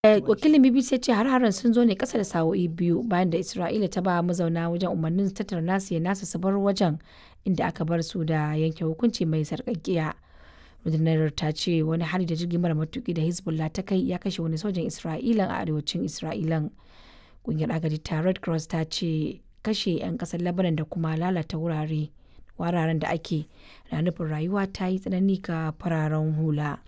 wakilin bbc ya ce har-haren sun zo ne kasa da sa'o'i biyu bayan da isra'ila ta ba mazauna wajen umarnin su tattara nasu ya nasu su bar wajen inda aka bar su da yanke hukunci mai sarƙaƙƙiya rundunar ta ce wani hari da jirgin mara matuki da hezbollah ta kai ya kashe wani sojan isra'ilan a arewacin isra'ilan ƙungiyar agaji ta red cross ta ce kashe 'yan ƙasar lebanon da kuma lalata wurare wararen da ake na nufin rayuwa ta yi tsanani ga fararen hula.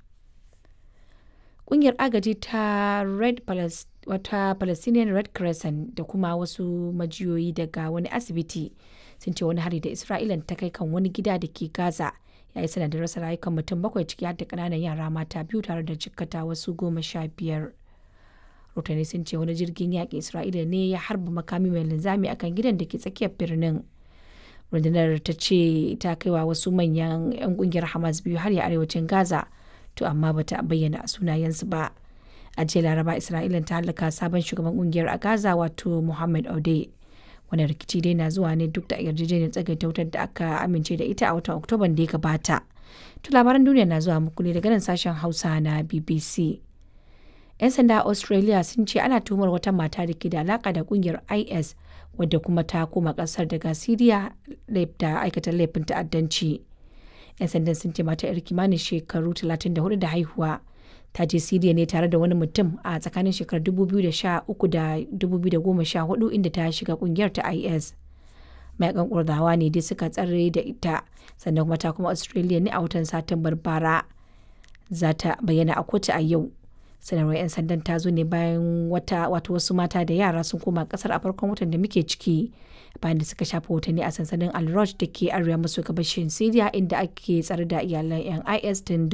Ƙungiyar agaji ta Red wata Palestinian Red Crescent da kuma wasu majiyoyi daga wani asibiti sun ce wani hari da Isra'ilan ta kai kan wani gida da ke Gaza ya yi sanadin rasa rayukan mutum bakwai ciki har da ƙananan yara mata biyu tare da jikkata wasu goma sha biyar. Rotani sun ce wani jirgin yaƙin Isra'ila ne ya harba makami mai linzami akan gidan da ke tsakiyar birnin. rundunar ta ce ta kaiwa wasu manyan 'yan kungiyar hamas biyu har ya arewacin gaza to amma bata bayyana sunayensu ba a jiya laraba isra'ila ta halaka sabon shugaban kungiyar a gaza wato muhammad ode wani rikici dai na zuwa ne duk da yarjejeniyar tsagaita wutar da aka amince da ita a watan oktoban da ya gabata to labaran duniya na zuwa muku ne daga nan sashen hausa na bbc 'yan sanda a australia sun ce ana tuhumar wata mata da ke da alaka da kungiyar is wadda kuma ta koma kasar daga siriya da aikata laifin ta'addanci 'yan sandan sun ce mata yar kimanin shekaru 34 da haihuwa ta je siriya ne tare da wani mutum a tsakanin shekarar 2013 da 2014 inda ta shiga kungiyar ta is mayakan kurdawa ne dai suka tsare da ita sannan kuma ta kuma australia ne a watan satumbar bara za ta bayyana a kotu a yau sanarwar 'yan sandan ta zo ne bayan wata wato wasu mata da yara sun koma kasar a farkon watan da muke ciki bayan da suka shafa watanni a sansanin al da ke arewa maso gabashin syria inda ake tsare da iyalan 'yan is tun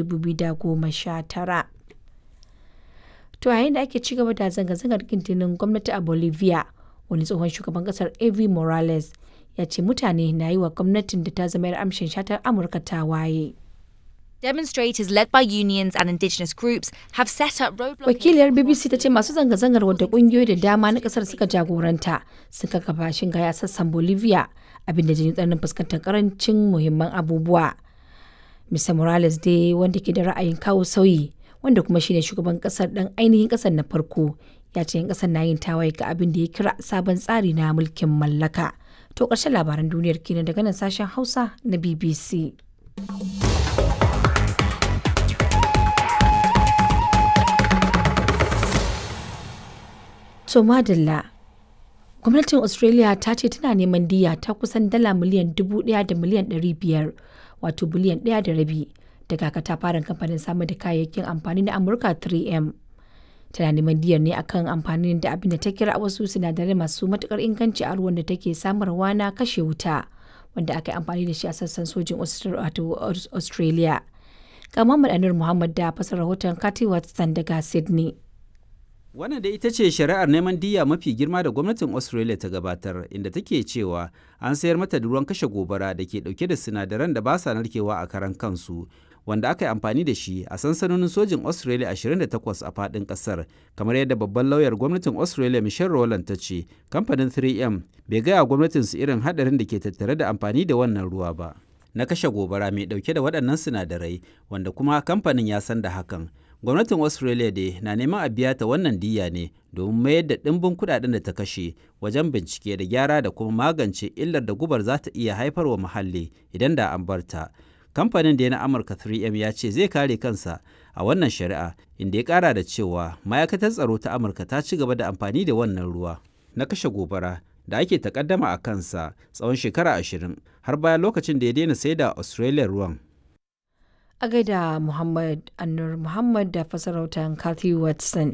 2019 to yayin da ake ci gaba da zanga-zangar kintinin gwamnati a bolivia wani tsohon shugaban kasar evi morales ya ce mutane na yi wa gwamnatin da ta zama 'yar amshin shatar amurka ta waye. Demonstrators led by unions and indigenous groups have set up roadblocks. Wakiliyar BBC ta ce masu zanga-zangar wadda kungiyoyi da dama na kasar suka jagoranta suka kafa shinga sassan Bolivia abinda jini tsananin fuskantar karancin muhimman abubuwa. Mr. Morales dai wanda ke da ra'ayin kawo sauyi wanda kuma shine shugaban kasar dan ainihin kasar na farko ya ce 'yan kasar na yin tawaye ga abin da ya kira sabon tsari na mulkin mallaka. To ƙarshen labaran duniyar kenan daga nan sashen Hausa na BBC. To madalla. Gwamnatin Australia ta ce tana neman diya ta kusan dala miliyan dubu ɗaya da miliyan ɗari biyar wato biliyan ɗaya da rabi daga katafaren kamfanin samar da kayayyakin amfani na Amurka 3M. Tana neman diyar ne akan amfanin da abin da ta kira wasu sinadarai masu matukar inganci a ruwan da take samarwa na kashe wuta wanda aka yi amfani da shi a sassan sojin Australia. Ga Muhammad Anur Muhammad da fasar rahoton Kati Watson daga Sydney. Wannan da ita ce shari'ar neman diya mafi girma da gwamnatin Australia ta gabatar inda take cewa an sayar mata da ruwan kashe gobara da ke dauke da sinadaran da ba sa narkewa a karan kansu wanda aka yi amfani da shi a sansanonin sojin Australia 28 a fadin kasar kamar yadda babban lauyar gwamnatin Australia Michelle Rowland ta ce kamfanin 3M bai gaya gwamnatin su irin hadarin da ke tattare da amfani da wannan ruwa ba. Na kashe gobara mai dauke da waɗannan sinadarai wanda kuma kamfanin ya san da hakan gwamnatin australia dai na neman a biya ta wannan diya ne domin mayar da ɗimbin kuɗaɗen da ta kashe wajen bincike da gyara da kuma magance illar da gubar za ta iya haifarwa muhalli idan da an bar ta kamfanin da na amurka 3m ya ce zai kare kansa a wannan shari'a inda ya kara da cewa ma'aikatar tsaro ta amurka ta ci gaba da amfani da wannan ruwa na kashe gobara da ake takaddama a kansa tsawon shekara ashirin har bayan lokacin da ya daina saida australia ruwan a gaida Muhammad Annur Muhammad da fasarautar Kathy Watson.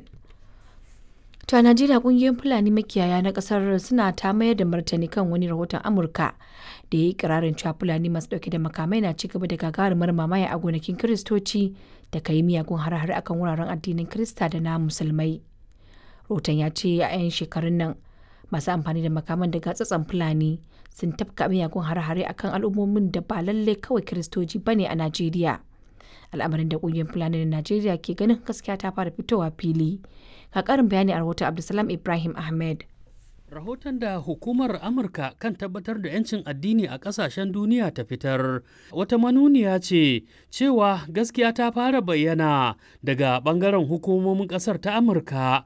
To a Najeriya kungiyoyin Fulani makiyaya na kasar suna ta mayar da martani kan wani rahoton Amurka da ya yi kirarin cewa Fulani masu dauke da makamai na ci gaba da gagarumar mamaya a gonakin Kiristoci da ka yi miyagun har-har akan wuraren addinin Kirista da na Musulmai. Rahoton ya ce a 'yan shekarun nan masu amfani da makaman daga tsatson Fulani sun tafka miyagun har-hare akan al'ummomin da ba lalle kawai Kiristoci bane a Najeriya. al'amarin da kungiyar fulani na najeriya ke ganin gaskiya ta fara fitowa fili ga karin bayani a rahoton abdulsalam ibrahim ahmed Rahoton da hukumar Amurka kan tabbatar da 'yancin addini a ƙasashen duniya ta fitar wata manuniya ce cewa gaskiya ta fara bayyana daga ɓangaren hukumomin ƙasar ta Amurka